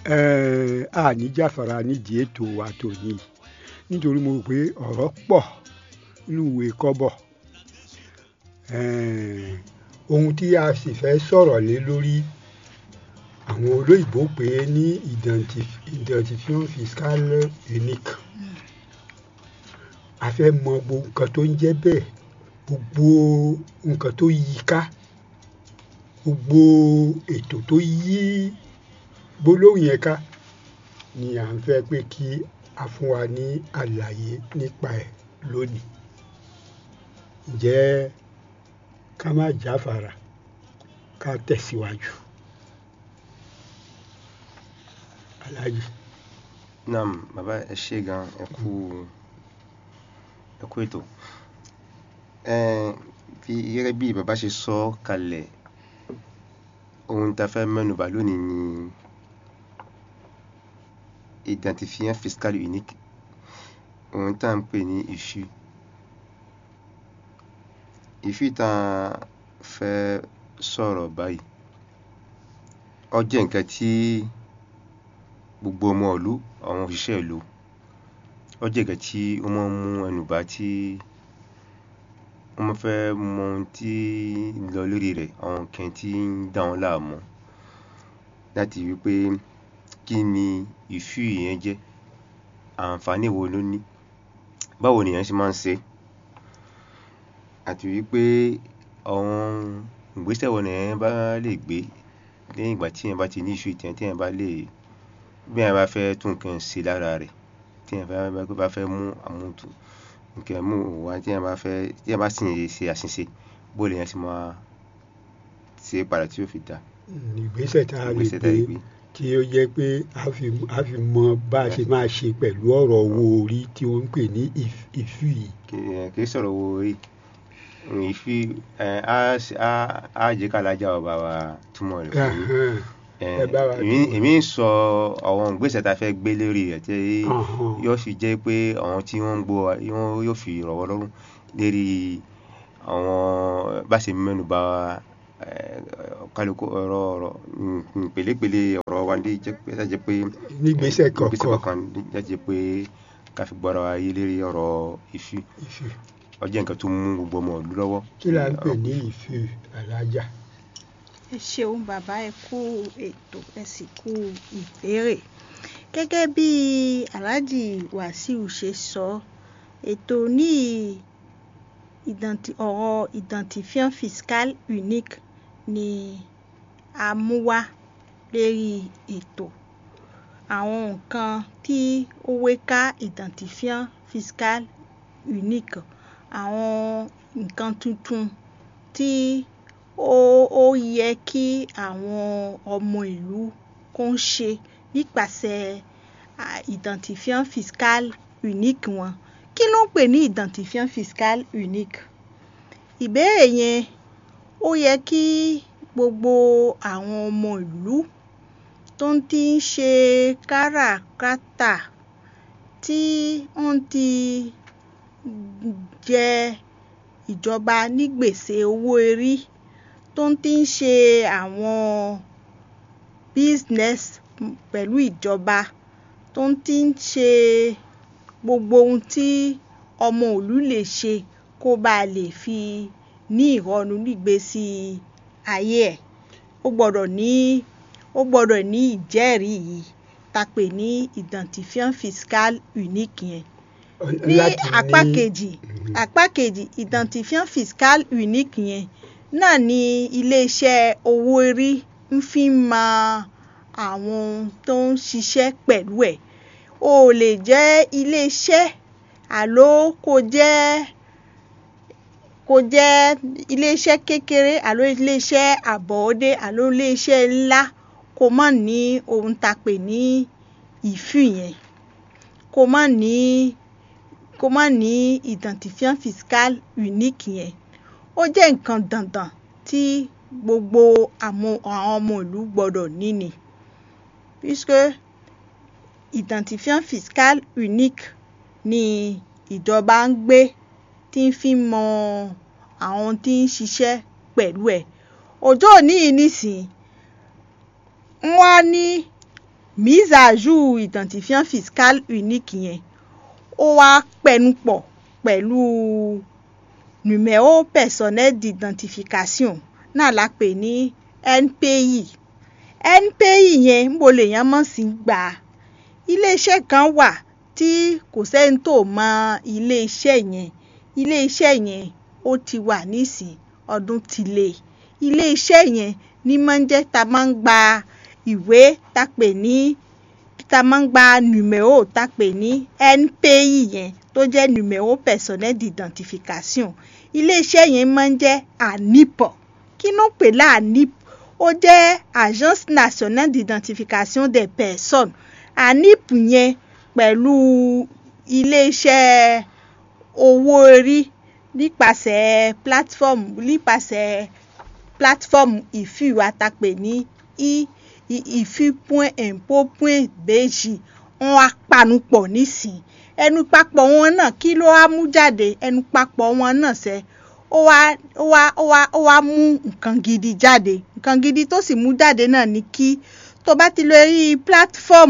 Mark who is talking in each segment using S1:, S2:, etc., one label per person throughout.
S1: Eh, a ní jáfara nídìí ètò wa tòní nítorí mo rò pé ọ̀rọ̀ pọ̀ nínú ìwé kọ́bọ̀ Eh, ohun tí a sì fẹ́ sọ̀rọ̀ lé lórí àwọn olóyìnbó pè é ní identif- identifiant fiscal unique a fẹ́ mọ gbogbo nǹkan tó ń jẹ́ bẹ́ẹ̀ gbogbo nǹkan tó yí ká gbogbo ètò tó yí gbólóhùn yẹn ká ni à ń fẹ́ pé kí a fún wa ní àlàyé nípa ẹ̀ lónìí ǹjẹ́ ká má jáfara ká tẹ̀síwájú aláàjì
S2: naam bàbá ẹ ṣé gan ẹ kú ẹ kú ètò ẹ bí gẹ́gẹ́ bí bàbá ṣe sọ kalẹ̀ ohun tá a fẹ́ mẹ́nubà lónìí ni identifiant fiscal unique ohun tá à ń pè ní ìṣú ìṣú tá a fẹ́ sọ̀rọ̀ báyìí ó jẹ́ nǹkan tí gbogbo ọmọ ìlú àwọn òṣìṣẹ́ ìlú ó jẹ́ nǹkan tí ó máa ń mú ẹnu bà tí wọ́n máa fẹ́ mọ ohun tí ń lọ lórí rẹ̀ àwọn nǹkan tí ń dà wọ́n láàmú láti wí pé kí ni ìṣú yẹn jẹ́ àǹfààní wo ló ní báwo nìyẹn ṣe máa ń ṣe é àti wí pé àwọn ìgbésẹ̀ wo nìyẹn bá lè gbé lẹ́yìn ìgbà tí èèyàn bá ti ní ìṣú yìí tán téèyàn bá lè bí èèyàn bá fẹ́ tún nǹkan ṣe lára rẹ̀ tí èèyàn bá bá fẹ́ mú àmútùn nǹkan mú wá tí èèyàn bá fẹ́ tí èèyàn bá sì ń ṣe àṣìṣe bó lèèyàn ṣe máa ṣe é padà tí yóò fi dáa
S1: ìgbésẹ̀ tá a lè
S2: ìgbésẹ̀ tá a
S1: gbé
S2: lè gbé
S1: tí ó jẹ́ pé a fi a fi mọ bá a ṣe máa ṣe pẹ̀lú ọ̀rọ̀ owó orí tí wọ́n ń pè ní ìf- ìfú yìí
S2: kì kì í sọ̀rọ̀ owó orí ìfi ẹ̀ á ṣe- á á jẹ́ ká lájà ọba wa túmọ̀ rẹ̀ fún yín
S1: Ẹhẹ́n,
S2: ẹ̀
S1: ẹ bá wa
S2: èmi
S1: túmọ̀.
S2: èmi ń sọ àwọn ìgbésẹ̀ tá a fẹ́ gbé lórí rẹ̀ tí
S1: Ọ̀hún.
S2: yóò fi jẹ́ pé àwọn tí wọ́n ń gbọ́ wa wọ́n yóò fi rọ̀ wọ́n lọ́rùn lérí àwọn bá ṣe mẹ́nu bà ẹ̀, kálukú ọ̀rọ̀ ọ̀rọ̀ mm, pèlépèlé ọ̀rọ̀ wa ní jẹ́ pé jẹ́ pé
S1: nígbésẹ̀
S2: ìgbésẹ̀
S1: kọ̀ọ̀kan
S2: kọ̀ọ̀kan jẹ́ pé ká fi gbọ́ra wa yé lérí ọ̀rọ̀ ìfì
S1: ìfú
S2: ó jẹ́ nǹkan tó mú gbogbo ọmọ ìlú lọ́wọ́
S1: kí là ń pè ní ìfú alájà
S3: ẹ ṣeun bàbá ẹ kú ètò ẹ sì kú ìbéèrè gẹ́gẹ́ bí alhaji wàsíù ṣe sọ ètò ní ìdàntì ọ̀rọ̀ identifiant fiscal unique ni a mú wá lérí ètò àwọn nǹkan tí ó wé ká identifiant fiscal unique àwọn nǹkan tuntun tí ó ó yẹ kí àwọn ọmọ ìlú kó ń ṣe nípasẹ̀ à, identifiant fiscal unique wọn kí ló ń pè ní identifiant fiscal unique ìbéèrè yẹn ó yẹ kí gbogbo àwọn ọmọ ìlú tó ń ti ń ṣe káràkátà tí wọ́n ti jẹ ìjọba ní gbèsè owó orí tó ń ti ń ṣe àwọn business pẹ̀lú ìjọba tó ń ti ń ṣe gbogbo ohun tí ọmọ ìlú lè ṣe kó bá lè fi ní ìrọ̀rùn nígbésí ayé ẹ̀ ó gbọ́dọ̀ ní ó gbọ́dọ̀ ní ìjẹ́rìí yìí tá a pè ní identifiant fiscal unique yẹn ní
S1: láti
S3: apá
S1: ní
S3: kejì apá kejì identifiant fiscal unique yẹn náà ni iléeṣẹ́ owó orí ń fi mọ àwọn tó ń ṣiṣẹ́ pẹ̀lú ẹ̀ o ò lè jẹ́ iléeṣẹ́ àló kó jẹ́ kó jẹ́ iléeṣẹ́ kékeré àló iléeṣẹ́ àbọ̀ọ́dé àló iléeṣẹ́ ńlá kó má ní ohun tá a pè ní ìfú yẹn kó má ní kó má ní identifiant fiscal unique yẹn ó jẹ́ nǹkan dandan tí gbogbo àwọn àwọn ọmọ ìlú gbọ́dọ̀ ní ni puisque identifiant fiscal unique ni ìjọba ń gbé tí ń fi mọ àwọn tí ń ṣiṣẹ́ pẹ̀lú ẹ̀ ọjọ́ òní yìí nísìnyí wọ́n á ní mise à jour identifiant fiscal unique yẹn ó wá pẹnupọ̀ pẹ̀lú numéro personnel d'identification náà la pè ní NPI NPI yẹn ń bo lèèyàn mọ̀ sí gbà iléeṣẹ́ kan wà tí kò sẹ́ni tó mọ iléeṣẹ́ yẹn iléeṣẹ́ yẹn ó ti wà nísìn ọdún ti lé iléeṣẹ́ yẹn ní máa ń jẹ́ ta máa ń gba ìwé ta pè ní ta máa ń gba numéro ta pè ní NPI yẹn tó jẹ́ numéro personnel d'identification iléeṣẹ́ yẹn máa ń jẹ́ ANIP kí ló ń pè lá ANIP ó jẹ́ agence nationale d'identification des personnes ANIP yẹn pẹ̀lú iléeṣẹ́ owó orí nípasẹ̀ platform nípasẹ̀ platform ìfì wa ta pè ní ìfì.impo.bg wọn á panupọ̀ nísìn ẹnu papọ̀ wọn náà kí ló wá mú jáde ẹnu papọ̀ wọn náà sẹ́ ó wá ó wá ó wá ó wá mú nǹkan gidi jáde nǹkan gidi tó sì mú jáde náà ni kí tó bá ti lọ rí platform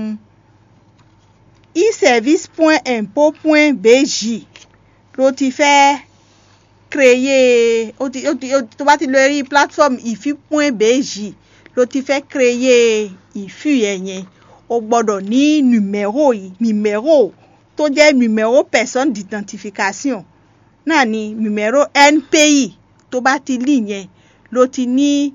S3: eservice.impo.bg ló ti fẹ́ créer ó ti ó ti tó bá ti lọ rí platform ìfì.bg ló ti fẹ́ créer ìfì ẹ̀ yẹn o gbọ́dọ̀ ní numéro yìí numéro tó jẹ́ numéro personne d'identification náà ni numéro NPI tó bá ti lì yẹn ló ti ní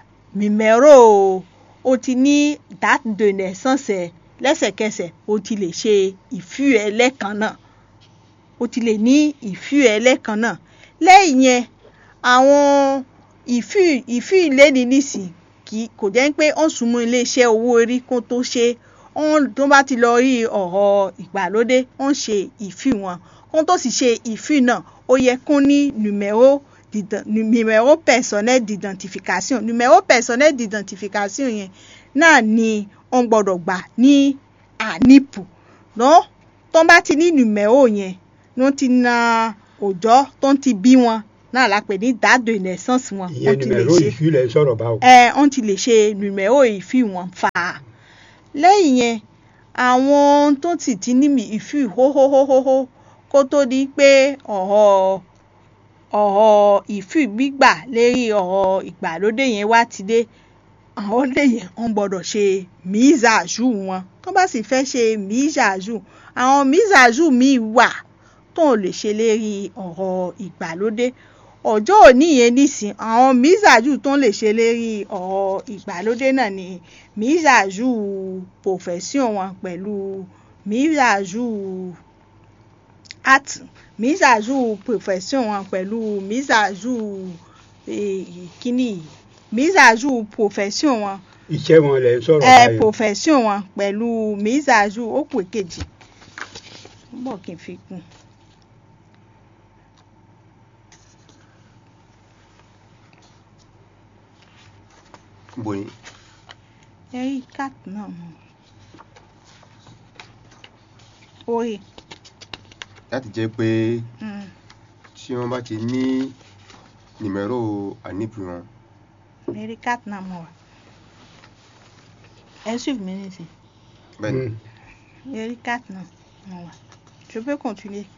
S3: numéro o ti ní date de naissance lẹ́sẹ̀kẹsẹ̀ o ti lè ṣe ìfì ẹ̀ lẹ́ẹ̀kan náà o ti lè ní ìfì ẹ̀ lẹ́ẹ̀kan náà lẹ́yìn yẹn àwọn ìfì ìfì ìléni nísìn kì kò jẹ́ pé ó ń súnmọ́ iléeṣẹ́ owó orí kó tó ṣe tó bá ti lọ rí ọ̀rọ̀ ìgbàlódé ó ń ṣe ìfì wọn kó tó sì ṣe ìfì náà ó yẹ kó ní numéro numéro personnel d'identification numéro personnel d'identification yẹn náà ni wọ́n gbọ́dọ̀ gbà ní ANIP lọ́ tó bá ti ní numéro yẹn ló ti na òjọ́ tó ń ti bí wọn náà la pè ní date de naissance wọn.
S1: ìyẹn numéro ìfì lẹ sọ̀rọ̀ báwo.
S3: ẹ wọ́n ti lè ṣe numéro ìfì wọn fà á lẹ́yìn yẹn àwọn tó sì ti ní ìfì hóhóhóhó kó tó di pé ọ̀rọ̀ ọ̀rọ̀ ìfì gbígbà lérí ọ̀rọ̀ ìgbàlódé yẹn wá ti dé àwọn lè yẹn wọ́n gbọ́dọ̀ ṣe mise à jour wọn tó bá sì fẹ́ ṣe mise à jour àwọn mise à jour míì wà tó lè ṣe lérí ọ̀rọ̀ ìgbàlódé ọjọ́ òní yẹn nísìn àwọn mise à jour tó lè ṣe lérí ọ̀rọ̀ ìgbàlódé náà ni mise à jour profession wọn pẹ̀lú mise à jour art mise à jour profession wọn pẹ̀lú mise à jour kíní mise à jour profession wọn.
S1: iṣẹ́ wọn lẹ ń sọ̀rọ̀
S3: ẹ
S1: báyìí.
S3: profession wọn pẹ̀lú mise à jour ó pè kejì ń bọ̀ kí n fi kún.
S2: bóyin
S3: ẹ rí cat náà mọ́ orí
S2: láti jẹ́ pé
S3: mm,
S2: tí wọ́n bá ti ní nìmẹ́rò àníbù wọn
S3: ẹ rí cat náà mọ́ wa ẹ suivre mi nísìn
S2: bẹ́ẹ̀ ni
S1: Mm.
S3: ẹ rí cat náà mọ́ wa je peux continuer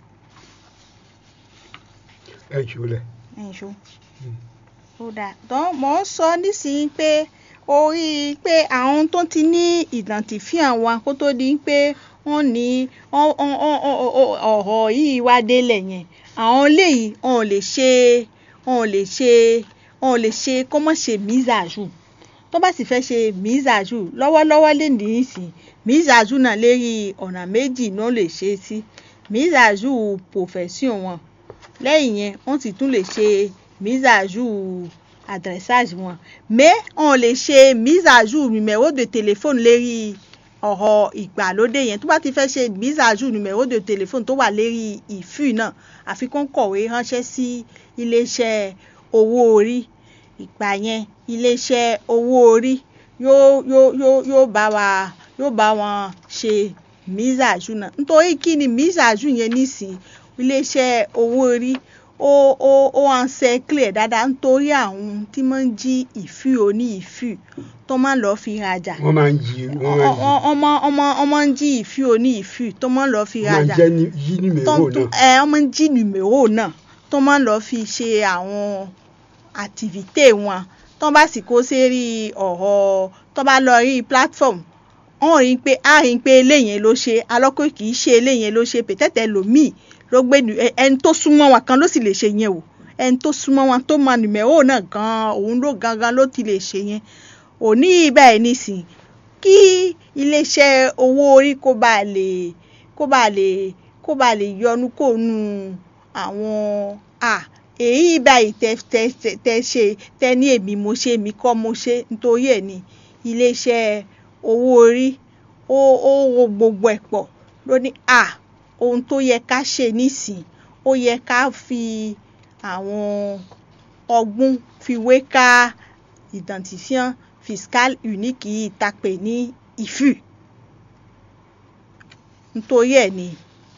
S1: ẹ jùlẹ̀.
S3: ẹ̀yin ṣó.
S1: Mm.
S3: ó dáa dán mò ń sọ nísìnyí pé orí pé àwọn tó ti ní identifiant wa kó tó di pé wọ́n ní wọ́n- wọ́n- wọ́n- wọ́n- wọ́n- ọ̀rọ̀ yìí wá délẹ̀ yẹn àwọn léyìí wọn ò lè ṣe wọn ò lè ṣe wọn ò lè ṣe kó mọ̀ ṣe mise à jour tó bá sì fẹ́ ṣe mise à jour lọ́wọ́lọ́wọ́ lè ní ìsìn mise à jour náà lérí ọ̀nà méjì náà lè ṣe é sí mise à jour profession wọn lẹ́yìn yẹn wọ́n sì tún lè ṣe mise à jour adressage wọn mais on lè ṣe mise à jour numéro de téléphone lérí ọ̀rọ̀ ìgbàlódé yẹn tó bá ti fẹ́ ṣe mise à jour numéro de téléphone tó wà lérí ìfì náà àfi kó ń kọ̀wé ránṣẹ́ sí iléeṣẹ́ owó orí ìgbà yẹn iléeṣẹ́ owó orí yóò yóò yóò yóò bá wa yóò bá wọn ṣe mise à jour náà nítorí kí ni mise à jour yẹn nísìnyí iléeṣẹ́ owó orí ó ó ó ń ṣe clear dáadáa nítorí àwọn tí máa ń jí ìfì oní ìfì tó máa ń lọ fi rajà
S1: wọ́n máa ń jí wọ́n máa ń jí
S3: ọmọ ọmọ ọmọ ń jí ìfì oní ìfì tó máa ń lọ fi
S1: wọ́n máa ń
S3: rajà
S1: jẹ́ ní yí ní
S3: tó
S1: mẹ́rò
S3: tó
S1: náà
S3: ẹ ọmọ ń jí nùmérò náà tó máa ń lọ fi ṣe àwọn àtìvítè wọn tó bá sì kó sérí ọ̀rọ̀ tó bá lọ rí platform wọ́n rí i pé a rí i pé eléyẹn ló ṣe alọ́kọ̀ kì í ṣe eléyẹn ló ṣe pètẹ́tẹ́ lòmíì ló gbé nù- ẹ- ẹni tó súnmọ́ wọn kan ló sì lè ṣe yẹn o ẹni tó súnmọ́ wọn tó mọ nùmérò náà gan-an òun ló gangan ló ti lè ṣe yẹn òní báyìí nísìn kí iléeṣẹ́ owó orí kó bá lè kó bá lè kó bá lè yọnu kó nu àwọn à èyí báyìí tẹ tẹ tẹ tẹ ṣe tẹ ní èmi mo ṣe èmi kọ́ mo ṣe nítorí ẹ̀ ní iléeṣẹ́ owó orí ó ó wo gbogbo ẹ̀ pọ̀ ló ní à ohun tó yẹ ká ṣe nísìn ó yẹ ká fi àwọn ọgbọ́n fi wé ká identifiant fiscal unique yìí ta pè ní ìfù nítorí ẹ̀ ni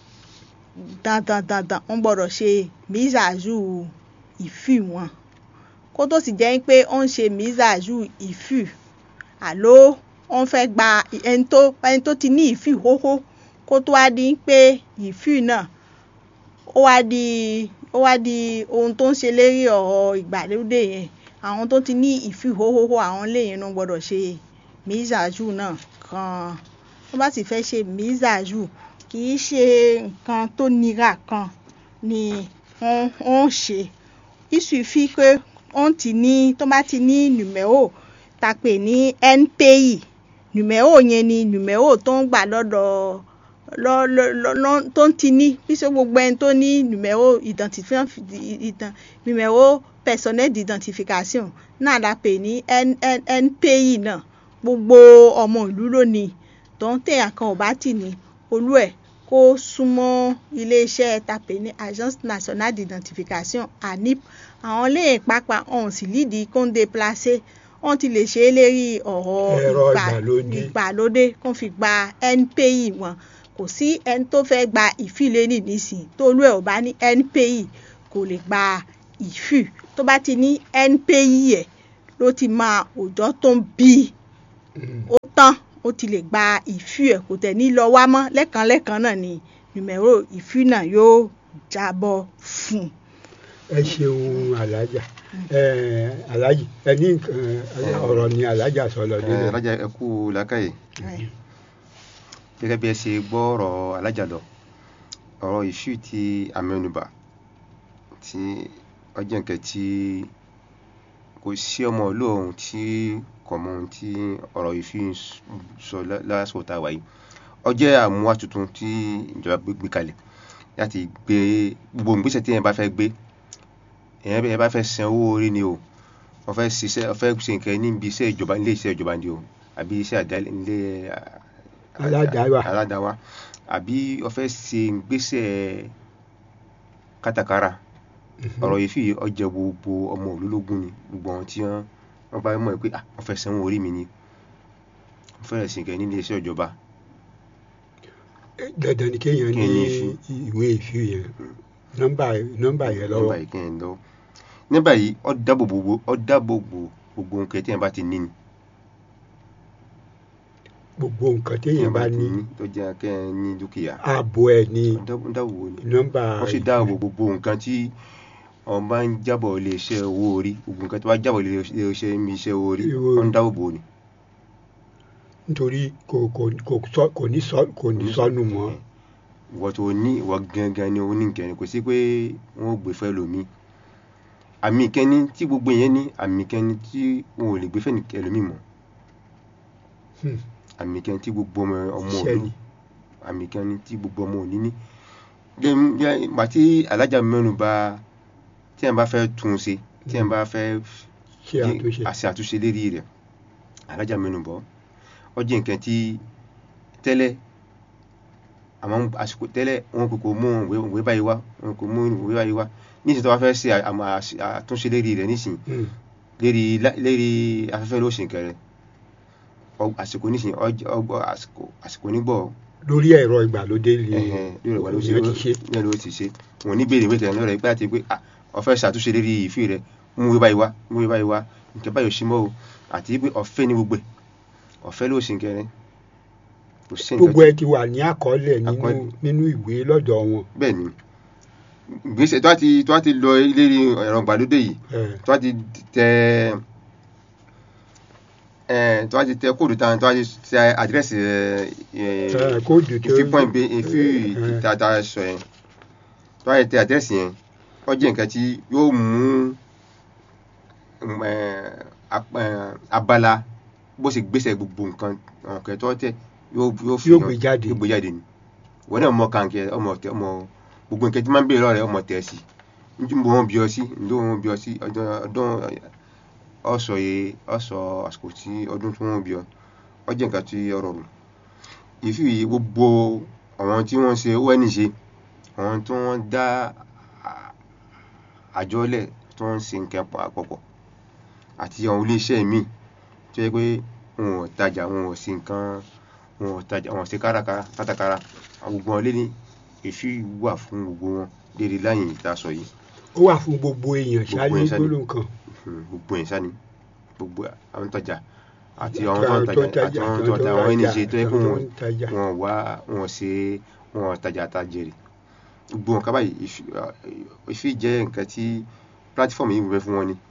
S3: dandan dandan wọ́n gbọ́dọ̀ ṣe mísàzù ìfù wọn kó tó sì jẹ́ pé ó ń ṣe mísàzù ìfù àló wọ́n fẹ́ gba ẹni tó ẹni tó ti ní ìfù hóhó kó tó wá di pé ìfù náà ó wá di ó wá di ohun tó ń ṣe lérí ọ̀rọ̀ ìgbàlódé yẹn àwọn tó ti ní ìfì hóhóhó àwọn léyìn náà gbọ́dọ̀ ṣe mísàájù náà kan wọ́n bá sì fẹ́ ṣe mísàájù kì í ṣe nǹkan tó nira kan ni wọ́n wọ́n ṣe iṣu fi pé wọ́n ti ní tó bá ti ní nùmẹ́rò ta pè ní npi nùmẹ́rò yẹn ni nùmẹ́rò tó ń gbà lọ́dọ̀ lọ lọ lọ lọ tó ń ti ní bí ṣe gbogbo ẹni tó ní nùmẹ́rò identifiant ìtàn nùmẹ́rò personnel d'identification náà la pè ní npi náà gbogbo ọmọ ìlú lónìí tó ń tẹ̀yàn kan ò bá tì ní olú ẹ̀ kó súnmọ́ iléeṣẹ́ ta pè ní agence nationale d'identification anip àwọn léyìn pápá ọ̀hún sì lídìí kóńdé placé wọ́n ti lè ṣe é lérí ọ̀rọ̀
S1: Ẹ̀rọ
S3: ìgbà-
S1: ìgbàlódé.
S3: ìgbàlódé kó fi gba npi wọn kò sí ẹni tó fẹ́ gba ìfìlẹ́nì nísìnyí tó olú ẹ̀ ò bá ní npi kò lè gba ìfì tó bá ti ní npi ẹ̀ ló ti máa òjọ́ tó ń bí
S1: Mm.
S3: ó tán ó ti lè gba ìfì ẹ̀ kò tẹ̀ ní lọ wá mọ́ lẹ́ẹ̀kan lẹ́ẹ̀kan náà ni nùmẹ̀rò ìfì náà yóò jábọ́ fún un.
S1: ẹ ṣeun alájà ẹ alájì ẹ ní nǹkan ọ̀rọ̀ ni alájà sọ lọ
S2: ẹ
S1: nílẹ̀
S2: alájà ẹ kú làákàyè gẹ́gẹ́ bí ẹ ṣe gbọ́ ọ̀rọ̀ alájà lọ ọ̀rọ̀ ìṣú ti amẹ́nubà tí ó jẹ́ nǹkan tí kò sí ọmọ ìlú ọ̀hún tí kò mọ ohun tí ọ̀rọ̀ ìṣú ń sọ lá- lásìkò tá a wà yìí ó jẹ́ àmúwá tuntun tí ìjọba gbé gbé kalẹ̀ láti gbé gbogbo ìgbésẹ̀ tí èèyàn bá fẹ́ gbé èèyàn bẹ́ẹ̀ bá fẹ́ san owó orí ni o wọ́n fẹ́ ṣiṣẹ́ wọ́n fẹ́ ṣe nǹkan níbi iṣẹ́ ìjọba ilé iṣẹ́ ìjọba ni o àbí iṣẹ́ àdáyé ilé
S1: Aládàáwà.
S2: aládàáwà àbí wọ́n fẹ́ ṣe ìgbésẹ̀ kátàkárà ọ̀rọ̀ yìí fi ọjà gbogbo ọmọ olólógún ni gbogbo àwọn tí wọ́n wọ́n bá mọ̀ pé ah wọ́n fẹ́ sanwó orí mi ni wọ́n fẹ́rẹ̀ sí nǹkan nílé iṣẹ́ ìjọba
S1: dandan ni kéèyàn ní
S2: Kéèyàn ní ìfì.
S1: ìwé ìfì yẹn nọ́mbà nọ́mbà yẹn lọ́wọ́
S2: nígbà yìí kí n lọ nígbà yìí ó dáàbò gbogbo ó dáàbò gbogbo gbogbo nǹkan tí èèyàn bá ti ní ni
S1: gbogbo nǹkan téèyàn bá ní
S2: tó jẹ́ kẹ́ ẹ ní dúkìá
S1: ààbò ẹ̀ ní
S2: ó dáàbò dáàbò ni
S1: nọ́mbà
S2: ó sì dáàbò gbogbo nǹkan tí ọ̀n bá ń jábọ̀ ilé iṣẹ́ owó orí gbogbo nǹkan tó bá jábọ̀ ilé iṣẹ́ mi iṣẹ́ owó orí
S1: Owó-
S2: ó ń dáàbò bò ni.
S1: nítorí kò kò kò sọ kò ní sọ kò ní sọnù mọ́
S2: ìwọ tó ní ìwọ gangan ni oní nǹkan ni kò sí pé wọn ò gbé fẹ́ lómi àmì ìkẹ́ni tí gbogbo yẹn ní àmì ìkẹ́ni tí wọn ò lè gbé fẹ́ ẹlòmíì mọ́
S1: Hmm.
S2: àmì ìkẹ́ni tí gbogbo ọmọ ọmọ
S1: Iṣẹ́
S2: òlu
S1: ni.
S2: àmì ìkẹ́ni tí gbogbo ọmọ òní ní. gbà tí alájà mẹ́nu bà tí ẹ̀ bá fẹ́ tún un ṣe tí ẹ̀ bá fẹ́
S1: ṣe àtúnṣe
S2: àṣẹ àtúnṣe lérí rẹ̀ alájà mẹ́nu bọ̀ ọ jẹ́ nǹkan tí tẹ́lẹ̀ àmọ́ àsìkò tẹ́lẹ̀ wọn kò kò mú ìwé ìwé báyìí wá wọn kò mú ìwé báyìí wá nísìnyí tó bá fẹ́ ṣe àmọ́ àṣ- àtúnṣe lérí rẹ̀ nísìnyí
S1: Hmm.
S2: lérí lá- lérí afẹ́fẹ́ ló ṣe nǹkan rẹ̀ Ọ- àsìkò nísìnyí ọj- ọgbọ́ àsìkò àsìkò nígbọ̀
S1: lórí ẹ̀rọ ìgbàlódé ni
S2: ẹ̀hẹ̀n, lórí ìwà ló ṣe
S1: èèyàn ti ṣe
S2: ní ló ti ṣe wọn ní béèrè wíkẹ̀ lọ́rẹ̀ pé àti pé ah, ó fẹ́ ṣàtúnṣe lérí ìfì rẹ mú wí báyìí wá mú wí báyìí wá nǹkan báyìí ò sí mọ́ o àti pé ọ̀fẹ́ ní gbogbo ẹ̀ ọ̀fẹ́ ló ṣe nǹkan rẹ kò sí nǹkan
S1: gbogbo ẹ ti wà ní àkọọ́lẹ̀ nínú
S2: Àkọọ́lẹ̀.
S1: nínú ìwé lọ́dọ̀ wọn
S2: bẹ́ẹ̀ ni gbèsè tó bá ti tó bá ti lọ lérí ẹ̀rọ ìgbàlódé yìí
S1: ẹ,
S2: tó bá ti tẹ ẹ tó bá ti tẹ kóòdù tán tó bá ti tẹ àdírẹ́sì ẹ
S1: ẹ, kóòdù tó
S2: ìfi pọ́ìn bí ìfi
S1: ẹ,
S2: tata sọ yẹn tó bá ti tẹ àdírẹ́sì yẹn ó jẹ́ nǹkan tí yóò mú um, ẹ, ap- ẹ, abala bó ṣe gbèsè gbogbo nǹkan nǹkan tó tẹ yóò yóò fi
S1: Yóò
S2: hàn,
S1: gbé jáde.
S2: yóò gbé jáde ni wọn náà mọ kàǹkẹ ọmọ tẹ ọmọ gbogbo nǹkan tí máa ń béèrè lọ́rẹ̀ ọmọ tẹ̀ sí njẹ́ mo wọ́n bí ọ sí njẹ́ wọ́n bí ọ sí ọdún ọdún ọ̀sọ̀ yẹ ọ̀sọ̀ àsìkò tí ọdún tí wọ́n bí ọ ọ jẹ́ nǹkan tí ọ rọrùn ìfi gbogbo àwọn tí wọ́n ṣe ONG ṣe àwọn tí wọ́n dá à- àjọlẹ̀ tí wọ́n ń ṣe nǹkan pọ̀ àpapọ̀ àti àwọn iléeṣẹ́ míì tó yẹ pé wọn ò tajà wọn ò ṣe nǹkan wọn ò tajà wọn ò ṣe kárakára kátàkárà àwọn gbogbo wọn lé ní èéfì wà fún gbogbo wọn lérí láyìn ìta sọ yìí
S1: ó wà fún gbogbo èèyàn ṣáá
S2: Gbogbo
S1: ní
S2: èèyàn ṣáá ní.
S1: gbólóhùn kan
S2: Hmm, gbogbo ẹ̀ sáni gbogbo àwọn tó tajà àti
S1: Àti
S2: àwọn tó ń tajà àti àwọn tó ń tajà àwọn ẹni ṣe tó yẹ kó
S1: àtàwọn
S2: wọn
S1: tó ń tajà.
S2: wọn wá wọn ṣe wọn tajà àtàjèrè gbogbo nǹkan báyìí ìfi- ah, ìfi jẹ́ nǹkan tí platform yìí fẹ́ fún wọn ni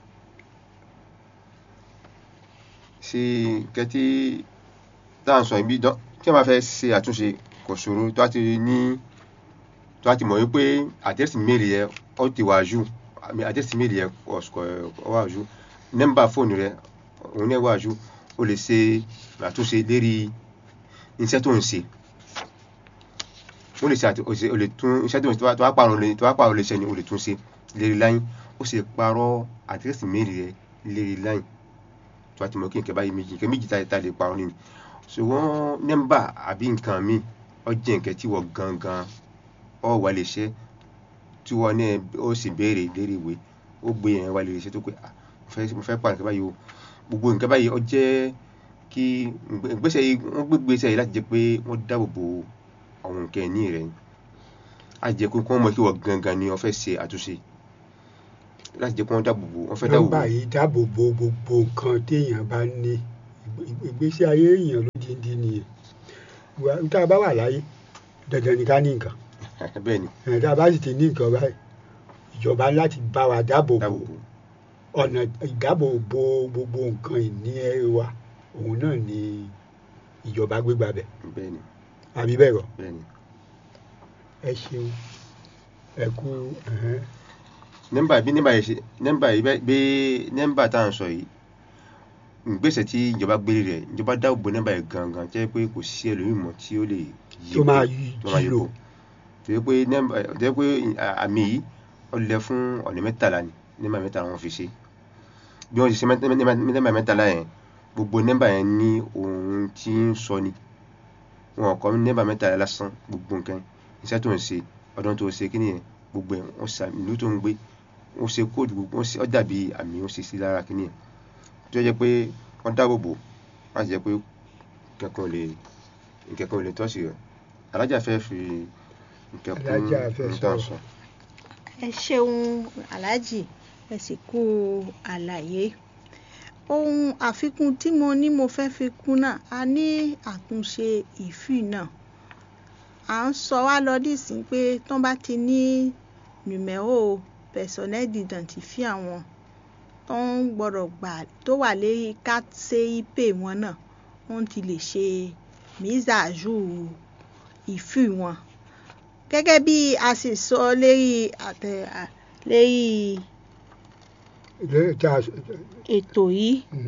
S2: ṣe nǹkan tí tá à ń sọ ibi dán tí wọ́n bá fẹ́ ṣe àtúnṣe kò ṣòro tó a ti ní tó a ti mọ̀ wípé àdẹ́sì méèlì yẹn ó ti wà jù àmì àdẹ́sì méèlì yẹn ó wà jù nọ́mbà fóònù rẹ òun náà wà jù o lè ṣe àtúnṣe lérí iṣẹ́ tó ń ṣe o lè ṣe àti o ṣe- o lè tún iṣẹ́ tó ń ṣe tó bá- tó bá pààrọ̀ lè tó bá pààrọ̀ lè ṣe ni o lè tún ṣe lérí láyìn ó sì pààrọ̀ àdírẹ́sì méèlì rẹ lérí láyìn tó bá ti mọ̀ kí nǹkan báyìí méjì nǹkan méjì tá tá lè pààrọ̀ nínú ṣùgbọ́n nọ́mbà àbí nǹkan míì ó jẹ́ nǹkan tí wọ́n gangan ọ wà lè ṣe tí wọ́n náà ó sì béèrè lérí ìwé ó gbé yẹn wà lè ṣe tó pé ah mo fẹ́ mo fẹ́ pààrọ̀ nǹkan báyìí o gbogbo nǹkan báyìí ó jẹ́ kí ìgbésẹ̀ yìí wọ́n gbé gbésẹ̀ yìí láti jẹ́ pé wọ́n dáàbò bo àwọn nǹkan ẹ̀ní rẹ̀ ni á jẹ́ pé kí wọ́n mọ̀ kí wọ́n gangan ni wọ́n fẹ́ ṣe àtúnṣe láti jẹ́ pé wọ́n dáàbò bo wọ́n fẹ́ dáàbò bo
S1: nọ́mbà yìí dáàbò bo gbogbo nǹkan téèyàn bá ní Ìgbé- ìgbésí ayé èèyàn lódindi nìyẹn Wà- tá a bá wà láyé dandan ni ká ní nǹkan
S2: bẹ́ẹ̀ ni
S1: ẹ̀ tá a bá sì ti ní nǹkan báyìí ìjọba láti bá wa dáàbò bo
S2: dáàbò bo
S1: ọ̀nà ìdáàbò bo gbogbo nǹkan ìní ẹ wa òun náà ni ìjọba gbégbá bẹ̀
S2: bẹ́ẹ̀ ni
S1: àbí bẹ́ẹ̀ kọ́
S2: bẹ́ẹ̀ ni
S1: ẹ ṣeun ẹ kú ẹ̀hẹ́n.
S2: nọ́mbà bí nọ́mbà yìí ṣe nọ́mbà yìí bẹ́- bí nọ́mbà tá à ń sọ yìí ìgbésẹ̀ tí ìjọba gbélé rẹ̀ ìjọba dáàbò bo nọ́mbà yìí gangan jẹ́ pé kò sí ẹlòmíì mọ́ tí ó lè yí
S1: tó máa
S2: kó-
S1: yí
S2: tó máa yí
S1: lò
S2: kó tó yẹ pé nọ́mbà tó yẹ pé à- àmì yìí ó lẹ fún ọ̀nà mẹ́tàlá ni nọ́mbà mẹ́tàlá wọn fi ṣe bí wọ́n ṣe ṣe mẹ́tà- nọ́mbà nọ́mbà mẹ́tàlá yẹn gbogbo nọ́mbà yẹn ní ohun tí ń sọ ni wọn kọ nọ́mbà mẹ́tàlá lásán gbogbo nǹkan iṣẹ́ tó ń ṣe ọdún tó ṣe kí nìyẹn gbogbo ẹ̀ wọ́n ṣe ìlú tó ń gbé wọ́n ṣe kóòdù gbogbo wọ́n ṣe ó dàbí àmì wọ́n ṣe sí lára kí nìyẹn tó jẹ́ pé wọ́n dáàbò bò wọ́n á jẹ́ pé kankan ò lè nkankan ò lè tọ́sí rẹ̀ alájà fẹ́ fi nǹkan kún
S1: Alájà fẹ́
S2: ohun tá à ń
S1: sọ̀rọ̀.
S2: sọ.
S3: ẹ ṣeun aláàjì ẹ sì kú àlàyé ohun àfikún tí mo ní mo fẹ́ fi kún náà a ní àtúnṣe ìfì náà à ń sọ wá lọ nísìnyí pé tán bá ti ní nùmẹ́rò personnel d'identifiant wọn tó ń gbọ́dọ̀ gbà tó wà lérí KCIP wọn náà wọ́n ti lè ṣe mise à jour ìfì wọn gẹ́gẹ́ bí a sì sọ lérí àtẹ à- lérí
S1: Lẹ́yìn tá a
S3: ètò yìí
S1: Mm.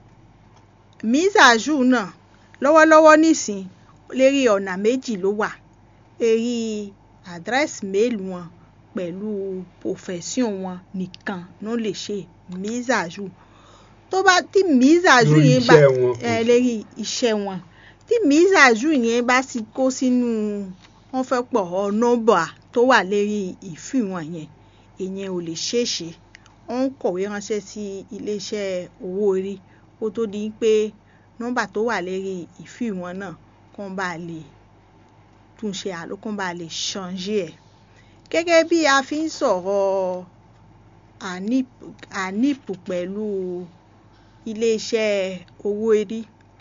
S3: mise à jour náà lọ́wọ́lọ́wọ́ nísìn lérí ọ̀nà méjì ló wà èrí àdírẹ́sì méèlì wọn pẹ̀lú profession wọn nìkan ló lè ṣe mise à jour tó bá tí mise à jour
S1: Lórí
S3: yẹn bá
S1: iṣẹ́ wọn.
S3: ẹ lérí iṣẹ́ wọn tí mise à jour yẹn bá sì kó sínú wọn fẹ́ pọ̀ ọ nọ́mbà tó wà lérí ìfì wọn yẹn ìyẹn ò lè ṣeé ṣe wọ́n ń kọ̀wé ránṣẹ́ sí iléeṣẹ́ owó orí kó tó di pé nọ́mbà tó wà lérí ìfì wọn náà kàn bá lè túnṣe àlókùn bá lè ṣànjẹ́ ẹ̀ gẹ́gẹ́ bí a fi ń sọ̀rọ̀ anip anip pẹ̀lú iléeṣẹ́ owó orí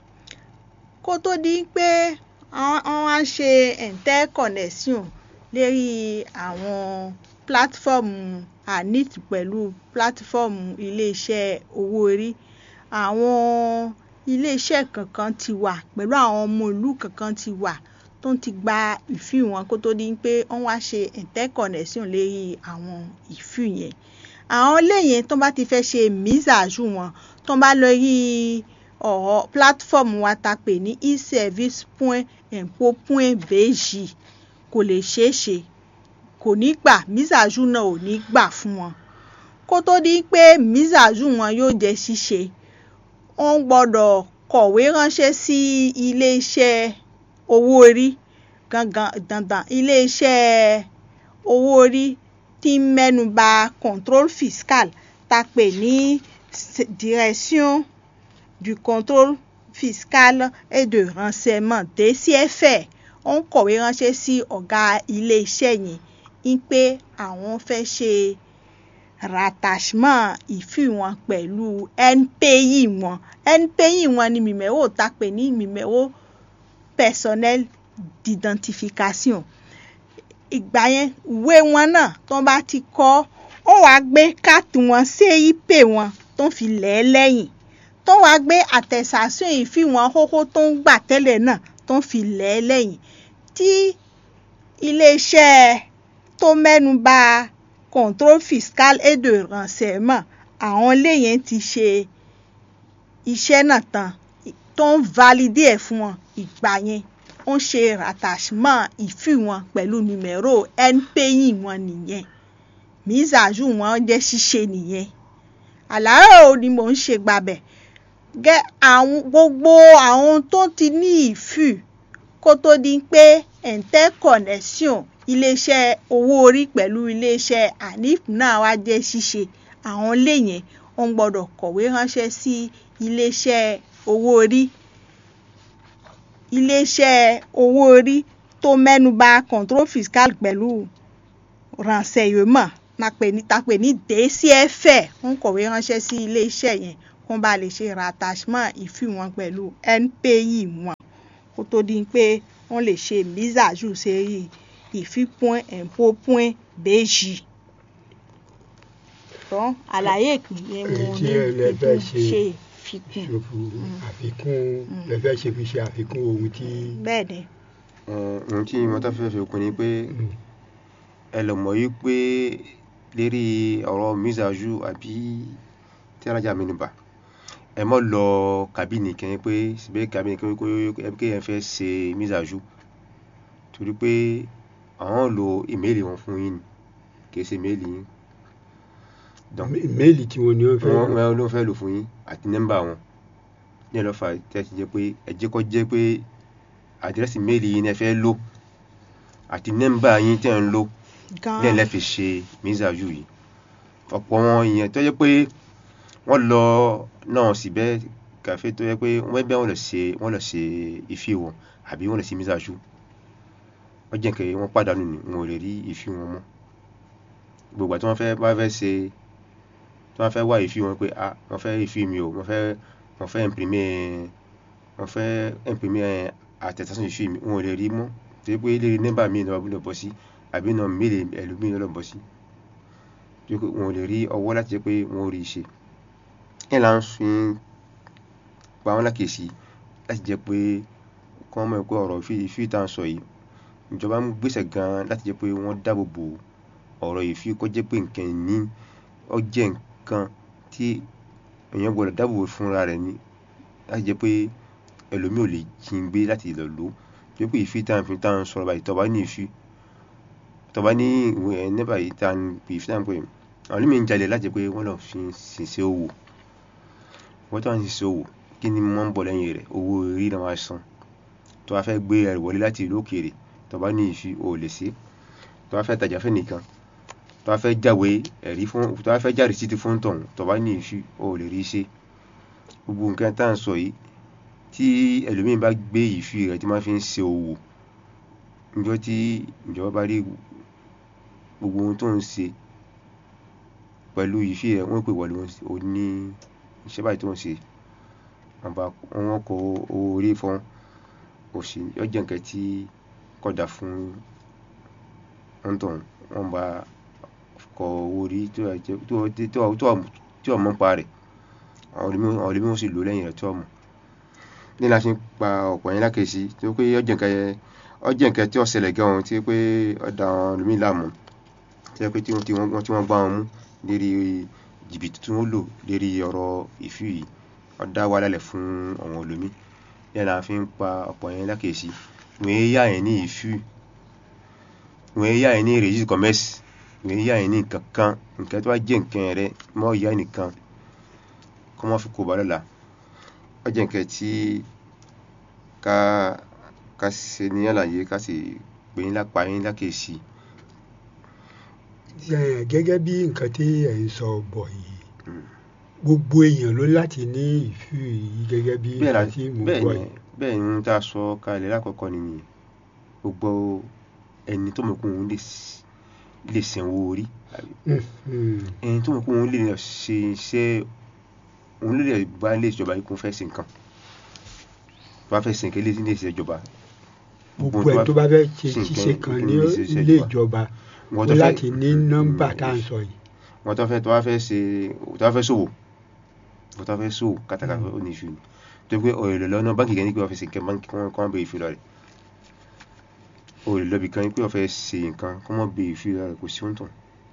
S3: kó tó di pé wọ́n á ṣe interconnection lérí àwọn pílátífọ́ọ̀mù anip pẹ̀lú pílátífọ́ọ̀mù iléeṣẹ́ owó orí àwọn iléeṣẹ́ kankan ti wà pẹ̀lú àwọn ọmọ ìlú kankan ti wà tó ń ti gba ìfì wọn kó tó di pé wọ́n wá ṣe interconnection lérí àwọn ìfì yẹn àwọn lẹ́yìn tó bá ti fẹ́ ṣe mísàájú wọn tó bá lọ rí ọ̀rọ̀ platform wa ta pè ní e-service point impôt point bg kò lè ṣeé ṣe kò ní gbà mísàájú náà ò ní gbà fún wọn kó tó di pé mísàájú wọn yóò jẹ́ ṣíṣe wọ́n gbọ́dọ̀ kọ̀wé ránṣẹ́ sí iléeṣẹ́ owó orí gangan dandan iléeṣẹ́ owó orí tí ń mẹ́nuba contrôle fiscal ta pè ní direction du contrôle fiscal et de renseignement DCFR ó ń kọ̀wé ránṣẹ́ sí ọ̀gá iléeṣẹ́ yẹn ń pé àwọn fẹ́ ṣe rattachement ìfì wọn pẹ̀lú NPI wọn NPI wọn ni numéro ta pè ní numéro personnel d'identification ìgbà yẹn ìwé wọn náà tó bá ti kọ́ ó wàá gbé káàtì wọn CIP wọn tó fi lẹ̀ ẹ́ lẹ́yìn tó wàá gbé àtẹ̀sàsùn ìfì wọn kókó tó ń gbà tẹ́lẹ̀ náà tó fi lẹ̀ ẹ́ lẹ́yìn tí iléeṣẹ́ tó mẹ́nu bà contrôle fiscal et de renseignement àwọn lẹ́yìn ti ṣe iṣẹ́ náà tán tó ń validé ẹ̀ fún wọn ìgbà yẹn ó ń ṣe rattachement ìfì wọn pẹ̀lú numéro NPI wọn nìyẹn mísàájú wọn jẹ́ ṣíṣe nìyẹn àlàyé ni mò ń ṣe gbàbẹ̀ gẹ́ àwọn gbogbo àwọn tó ti ní ìfì kó tó di pé interconnection iléeṣẹ́ owó orí pẹ̀lú iléeṣẹ́ anif náà wá jẹ́ ṣíṣe àwọn lẹ́yìn wọ́n gbọ́dọ̀ kọ̀wé ránṣẹ́ sí iléeṣẹ́ owó orí iléeṣẹ́ owó orí tó mẹ́nuba contrôle fiscal pẹ̀lú renseignement ta pè ní DCFR wọ́n kọ̀wé ránṣẹ́ sí iléeṣẹ́ yẹn kó bá lè ṣe rattachement ìfì wọn pẹ̀lú NPI wọn kó tó di pé wọ́n lè ṣe mísàájú sérí ìfì point impôt point bg. tán àlàyé ìpìlẹ̀ mo ní
S1: lẹ́fẹ́
S3: ṣe
S1: ṣe
S3: fikùn.
S1: ṣòfò àfikún lẹ́fẹ́ ṣe fi ṣe àfikún ohun tí
S3: bẹ́ẹ̀ ni
S2: ohun tí mo tán fẹ́ fi kún ni pé ẹ lọ mọ̀ yí pé lérí ọ̀rọ̀ mísàájú àbí tí alájà mi nìbà ẹ mọ́ lọ kàbínì kẹ́yìn pé síbẹ̀ kàbínì kẹ́yìn pé kéèyàn fẹ́ ṣe mísàájú torí pé àwọn lo ìméèlì wọn fún yín ni kì í ṣe ìméèlì yín donc
S1: méèlì tí wọ́n ní wọ́n fẹ́
S2: wọ́n wọ́n ló fẹ́ lò fún yín àti nọ́mbà wọn ní ẹ̀ lọ́fà tí a ti jẹ́ pé ẹ jẹ́ kó jẹ́ pé àdírẹ́sì méèlì yín ẹ fẹ́ lò àti nọ́mbà yín tẹ̀ ń lò ní ẹ̀
S3: gan-an
S2: lẹ́ fi ṣe mísàájú yìí ọ̀pọ̀ wọn ìyẹn tó jẹ́ pé wọ́n lọ náà síbẹ̀ kàfé tó jẹ́ pé wọ́n bẹ́ wọ́n lọ ṣe wọ́n lọ ṣe ìfì wọn àbí wọ́n lọ ṣe mísàájú wọ́n jẹ́ kẹ́ wọ́n pàdánù ni wọn ò lè rí ìfì wọn mọ́ gbogbo àti wọ́n fẹ́ bá fẹ́ ṣe tí wọ́n fẹ́ wá ìfì wọn pé ah wọ́n fẹ́ ìfì mi o wọ́n fẹ́ wọ́n fẹ́ imprimer wọ́n fẹ́ imprimer àtẹ̀sán ìfì mi wọn ò lè rí mọ́ torí pé lérí nọ́mbà mi lọ́wọ́ lọ bọ́ sí àbí nà méèlì ẹlòmíì lọ́ bọ́ sí torí pé wọn ò lè rí ọwọ́ láti jẹ́ pé wọ́n rí i ṣe ẹ̀ là ń fi pa wọ́n lákèsí láti jẹ́ pé kí wọ́n mọ̀ pé ọ̀rọ̀ ìfì ìfì tá à ń sọ yìí ìjọba ń gbèsè gan láti jẹ́ pé wọ́n dáàbò bo ọ̀rọ̀ ìfì kó jẹ́ pé nǹkan ìní ó jẹ́ nǹkan tí èèyàn gbọ́dọ̀ dáàbò bo fúnra rẹ̀ ni láti jẹ́ pé ẹlòmíì ò lè jí ń gbé láti lọ lò ó torí pé ìfì tá à ń fi tá à ń sọ̀rọ̀ báyìí tọ́ba ní ìfì tọ́ba ní ìwé ẹ̀ nígbà yìí tá à ń pè ìfì tá à ń pè àwọn onímọ̀ ń jalè láti jẹ́ pé wọ́n lọ fi ṣiṣẹ́ òwò wọ́n tó wà ń ṣiṣẹ́ òwò kí ni wọ́n ń bọ̀ lẹ́yìn rẹ̀ owó orí náà wá san tó wá fẹ́ gbé ẹrù wọlé láti ìlú òkèèrè tó bá ní ìfi ò lè ṣe tó bá fẹ́ tajà fẹ́ nìkan tó bá fẹ́ jáwé ẹ̀rí fún tó bá fẹ́ já rìsíìtì fún tọ̀hún tó bá ní ìfi ò lè rí ṣe gbogbo nǹkan tá à ń sọ yìí tí ẹlòmíín bá gbé ìfi rẹ̀ tí máa fi ń ṣe òwò níjọ́ tí ìjọba bá rí gbogbo ohun tó ń ṣe pẹ̀lú ìfẹ́ rẹ̀ wọ́n pè wọ́n ò ní iṣẹ́ báyìí tó ń ṣe wọ́n kọ owó orí fún òsì ó jẹ́ nǹkan tí kò dáa fún òǹtọ̀hún wọ́n bá kọ owó orí tí ò mọ̀ nípa rẹ̀ àwọn ẹlòmíràn sì lò ó lẹ́yìn rẹ̀ tí ò mọ̀ ní la ṣe ń pa ọ̀pọ̀ yẹn lákèésí tó pé ó jẹ́ nǹkan ó jẹ́ nǹkan tí ó ṣẹlẹ̀ gan-an tí pé ó da àwọn ẹlòmíì láàmú tí pé tí wọ́n gbá wọn mú lérí jìbìtì tí wọ́n lò lérí ọ̀rọ̀ ìfú yìí ó dá wàhálà lẹ̀ fún àwọn ẹlòmíì ní la fi ń pa ọ̀pọ̀ yẹn lákèésí wọ́n yé yá yẹn ní ìfú wọ́n yé yá yẹn ní registre commerce wọ́n yé yá yẹn ní nǹkan kan nǹkan tó bá jẹ́ nǹkan rẹ mọ́ ìyá nìkan kó má fi kó ba lọ́la ó jẹ́ nǹkan tí ká ká ṣe ní àlàyé ká sì pè yín lápá yín lákèésí.
S1: gẹ́gẹ́ bí nǹkan tí ẹ̀ ń sọ bọ̀ yìí gbogbo èèyàn ló láti ní ìfú yìí gẹ́gẹ́ bí nǹkan tí mo gbọ́ yìí.
S2: bẹ́ẹ̀ ni tá a sọ kalẹ̀ lákọ̀ọ́kọ́ nìyẹn gbogbo ẹni tó mọ̀ pé òun lè sanwó orí ẹni tó mọ̀ pé òun lè ṣe iṣẹ́ òun lè bá ilé ìjọba yìí kún fẹ́ ṣe nǹkan tó bá fẹ́ ṣe nǹkan ilé ilé ìjọba.
S1: gbogbo ẹ̀ tó bá fẹ́ ṣe ṣiṣẹ́ kan ní ilé ìjọba ó láti ní nọ́mbà tá à ń sọ yìí.
S2: wọ́n tó fẹ́ tó bá fẹ́ ṣe tó bá fẹ́ ṣòwò tó bá fẹ́ ṣòwò kátàkárà ó ní ìṣúni tó pé ọ̀rẹ́ lọ lọ́nà báńkì kan ní pé wọ́n fẹ́ ṣe nǹkan báńkì kan kọ́ bẹ ìfilọ̀ rẹ̀ ọ̀rẹ́ lọ́bì kan ní pé wọ́n fẹ́ ṣe nǹkan kọ́ mọ́ bẹ ìfilọ̀ rẹ̀ kò sí ohun tán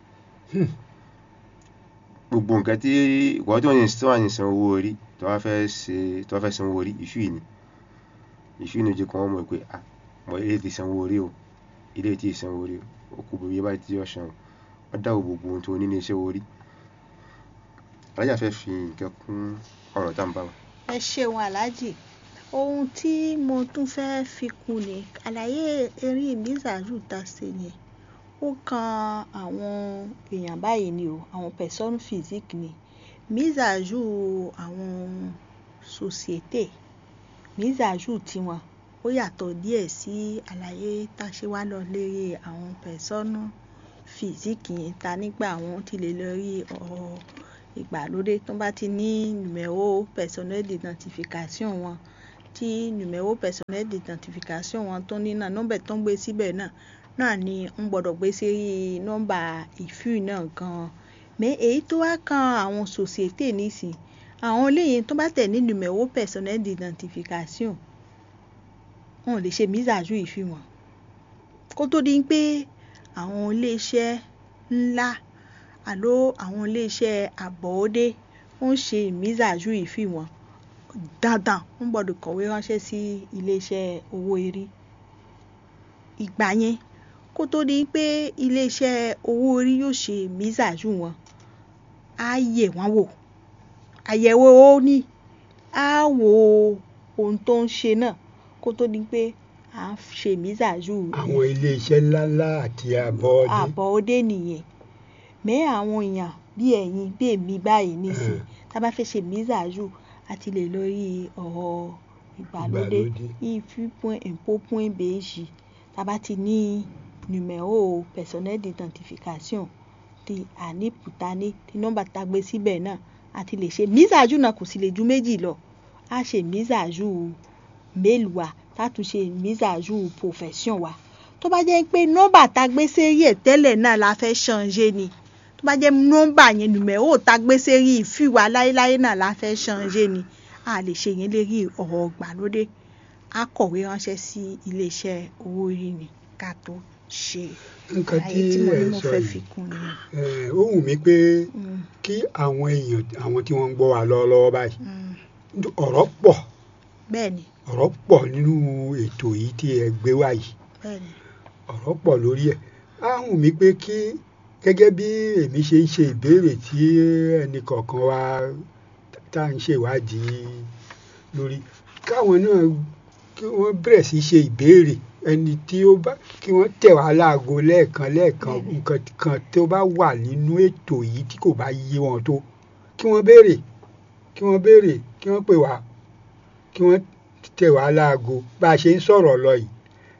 S2: gbogbo nǹkan tí ìwọ́n tó ń tó wà ní san owó orí tó wá fẹ́ ṣe tó wá fẹ́ san owó orí ìṣú yìí ni ìṣú yìí ni ojú kan wọ́n mọ̀ pé ah mọ̀ ilé ti san owó orí o ilé ti san owó orí o ó kú bóyá báyìí tí yóò san o wọ́n dáwọ́ gbogbo ohun tó ní ní iṣẹ́ orí alájà fẹ́ fi nǹkan kún ọ̀rọ̀ tá à ń bá wa.
S3: ẹ ṣeun aláàjì ohun tí mo tún fẹ́ fi kún ni àlàyé eré ìmísàájú tá a ṣe yẹn ó kan àwọn èèyàn báyìí ni o àwọn personne physique ni mise à jour àwọn société mise à jour tiwọn ó yàtọ̀ díẹ̀ sí àlàyé tá a ṣe wá lọ lérí àwọn personne physique yẹn ta nígbà àwọn ti lè lọ rí ọ̀rọ̀ ìgbàlódé tó bá ti ní numéro personnel d'identification wọn tí numéro personnel d'identification wọn tó ní náà nọ́mbà tó ń gbé síbẹ̀ náà náà ni ń gbọ́dọ̀ gbé sí nọ́mbà ìfú náà gan-an mẹ èyí tó wá kan àwọn société nísìn àwọn eléyìí tó bá tẹ̀ ní numéro personnel d'identification wọn ò lè ṣe mise à jour ìfú wọn kó tó di pé àwọn iléeṣẹ́ ńlá àló àwọn iléeṣẹ́ àbọ̀wọ́dé ń ṣe mise à jour ìfú wọn dandan ń gbọ́dọ̀ kọ̀wé ránṣẹ́ sí iléeṣẹ́ owó erí ìgbà yẹn kó tó di pé iléeṣẹ́ owó orí yóò ṣe mise à jour wọn á yẹ̀ wọ́n wò àyẹ̀wò ó ní á wo ohun tó ń ṣe náà kó tó di pé à ń ṣe mise à jour.
S1: àwọn iléeṣẹ́ ńláńlá àti àbọ̀ọ́dé.
S3: àbọ̀ọ́dé nìyẹn mẹ́ àwọn èèyàn bí ẹ̀yin bí èmi báyìí nísìn tá a bá fẹ́ ṣe mise à jour àti lè lórí ọ̀rọ̀ ìgbàlódé ifu point impôt point bg tá a bá ti ní numéro personnel d'identification ti ànípùtání tí nọ́mbà tá a gbé síbẹ̀ náà àti lè ṣe mise à jour náà kò sì lè ju méjì lọ á ṣe mise à jour mail wa tá a tún ṣe mise à jour profession wa tó bá jẹ́ pé nọ́mbà tá a gbé sérí ẹ̀ tẹ́lẹ̀ náà la fẹ́ changer ni tó bá jẹ́ nọ́mbà yẹn numéro tá a gbé sérí ìfìwà láéláé náà la fẹ́ changer ni a lè ṣe yẹn lérí ọ̀rọ̀ ìgbàlódé a kọ̀wé ránṣẹ́ sí iléeṣẹ́ owó orí ni ká tó ṣe
S1: nǹkan tí
S3: àlàyé tí mo ní
S1: ẹ
S3: mo
S1: sọ
S3: fẹ́
S1: yìí
S3: fi kún ni.
S1: ẹ, ó wù mí pé
S3: Mm,
S1: kí àwọn èèyàn àwọn tí wọ́n ń gbọ́ wa lọ́wọ́lọ́wọ́ báyìí
S3: mm,
S1: ọ̀rọ̀ pọ̀
S3: bẹ́ẹ̀ ni
S1: ọ̀rọ̀ pọ̀ nínú ètò yìí tí ẹ gbé wá yìí
S3: bẹ́ẹ̀ ni
S1: ọ̀rọ̀ pọ̀ lórí ẹ̀ á wù mí pé kí gẹ́gẹ́ bí èmi ṣe ń ṣe ìbéèrè tí ẹnì kọ̀ọ̀kan wa tá à ń ṣèwádìí lórí káwọn náà kí wọ́n bẹ̀rẹ̀ sí ṣe ìbéèrè ẹni tí ó bá kí wọ́n tẹ̀ wá láago lẹ́ẹ̀kan lẹ́ẹ̀kan
S3: Bẹ́ẹ̀ni.
S1: nǹkan kan tó bá wà nínú ètò yìí tí kò bá yé wọn tó kí wọ́n béèrè kí wọ́n béèrè kí wọ́n pè wá kí wọ́n tẹ̀ wá láago bá a ṣe ń sọ̀rọ̀ lọ yìí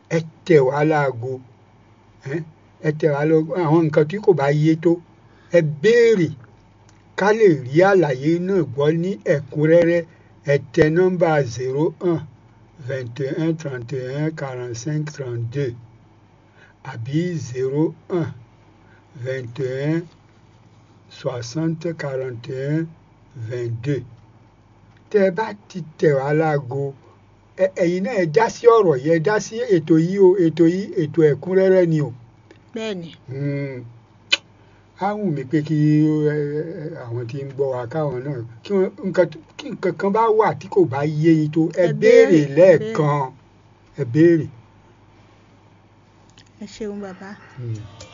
S1: ẹ tẹ̀ wá láago ẹ́, ẹ tẹ̀ wá lọ àwọn nǹkan tí kò bá yé tó ẹ béèrè ká lè rí àlàyé náà gbọ́ ní ẹ̀kúnrẹ́rẹ́ ẹ tẹ nọ́mbà zero un vingt et un trente et un quarante cinq trente deux àbí zero un vingt et un soixante quarante et un vingt deux tẹ́ ẹ bá ti tẹ̀ wá láago ẹ- ẹ̀yin náà ẹ dá sí ọ̀rọ̀ yìí ẹ dá sí ètò yìí o ètò yìí ètò ẹ̀kúnrẹ́rẹ́ ni o
S3: bẹ́ẹ̀ni
S1: Mm. á wù mí pé kí ẹ, ẹ, àwọn tí ń gbọ́ wa káwọn náà kí wọ́n nǹkan tó- kí nǹkan kan bá wà tí kò bá yé yín tó ẹ
S3: Ẹ
S1: béèrè
S3: béèrè,
S1: lẹ́ẹ̀kan ẹ béèrè.
S3: ẹ ṣeun bàbá.
S1: Mm.